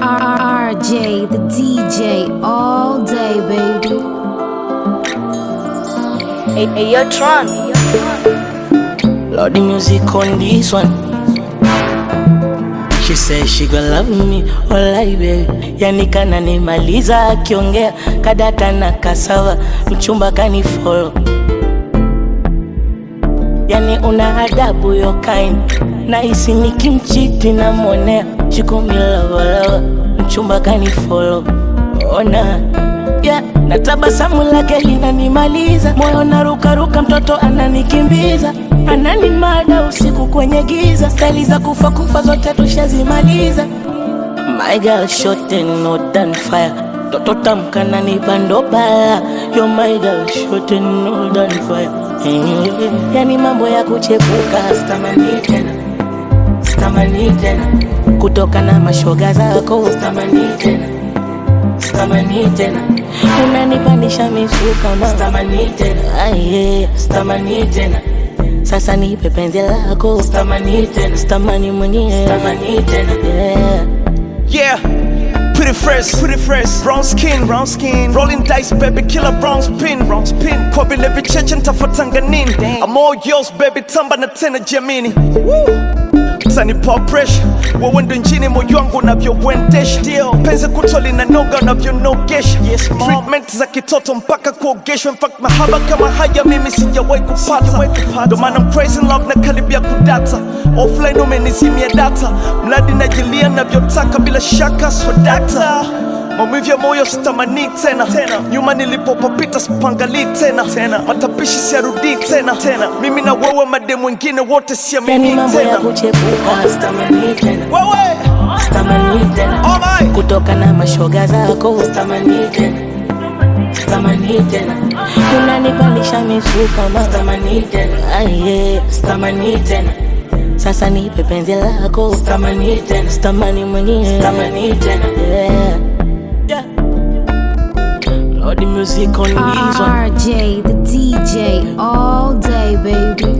RJ, the DJ, all day, baby. Hey, hey, yo, Tron. Lord, the music on this one. She said she gonna love me, walai baby. Yani kana nimaliza akiongea kadata na kasawa, mchumba kani follow. Yani una adabu yo kind, nahisi nikimchiti namwonea, she call me lava lava, mchumba kani follow. Ona yeah, na tabasamu lake linanimaliza, moyo narukaruka, mtoto ananikimbiza, ananimada usiku kwenye giza, stali za kufa kufa zote tushazimaliza. My girl shot and not on fire, toto tamkana ni bando baya, yo my girl shot and not on fire. Eh, Yani mambo ya kuchepuka stamani tena, stamani tena, kutoka na mashoga zako stamani tena stamani tena unanipandisha misuka ma stamani tena aye stamani tena sasa nipe penzi lako stamani tena stamani mwenyewe stamani tena yeah. Yeah, pretty fresh, pretty fresh. Brown skin, brown skin. Rolling dice, baby, killer brown spin, brown spin. Kwa vile vicheche ntafuatanga nini? I'm all yours, baby, tamba na tena jamini. Woo! Utanipa pressure, wewe ndo njini moyo wangu unavyouendesha. Penzi kuto linanoga unavyonogesha. Yes, treatment za kitoto mpaka kuogeshwa. In fact, mahaba kama haya mimi sijawahi kupata. Ndo maana I'm crazy in love na karibia kudata. Offline umenizimia data, mradi najilia navyotaka bila shaka swadakta maumivu ya moyo sitamani tena tena, nyuma nilipopapita sipangalii tena tena, matapishi siarudii tena tena, mimi na wewe mademu wengine wote yani siamini mambo ya tena kuchepuka stamani tena wewe stamani tena Alright. kutoka na mashoga zako stamani tena stamani tena unanipandisha misuka ma stamani tena aye stamani tena sasa nipe penzi lako stamani tena stamani mwenyewe stamani tena yeah. yeah. Lord, the music on this one. RJ, the DJ, all day, baby.